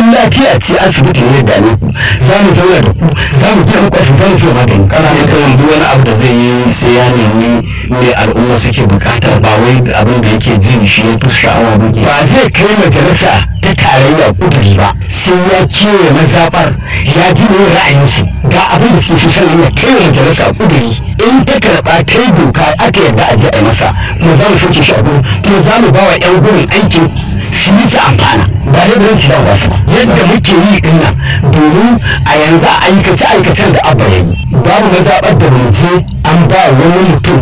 in lafiya ce asibiti ne da ne ku za mu zauna da ku za mu biya muku asibiti za mu magani kana nufin duk wani abu da zai yi sai ya nemi ne al'umma suke bukata ba wai abin da yake ji shi ya fi sha'awa ba ke ba zai kai majalisa ta tarayya kuduri ba sai ya kewaye mazaɓar ya ji ne ra'ayinsu ga abin da suke so sannan ya kai majalisa kuduri in ta karɓa ta yi doka aka yarda a je a yi masa kuma za mu soke shi a gurin kuma za mu ba wa 'yan gurin aikin su yi su amfana ba da biran ci ba su ba yadda muke yi din nan domin a yanzu a aikace aikacen da abba ya yi babu mazaɓar da mu je an ba wani mutum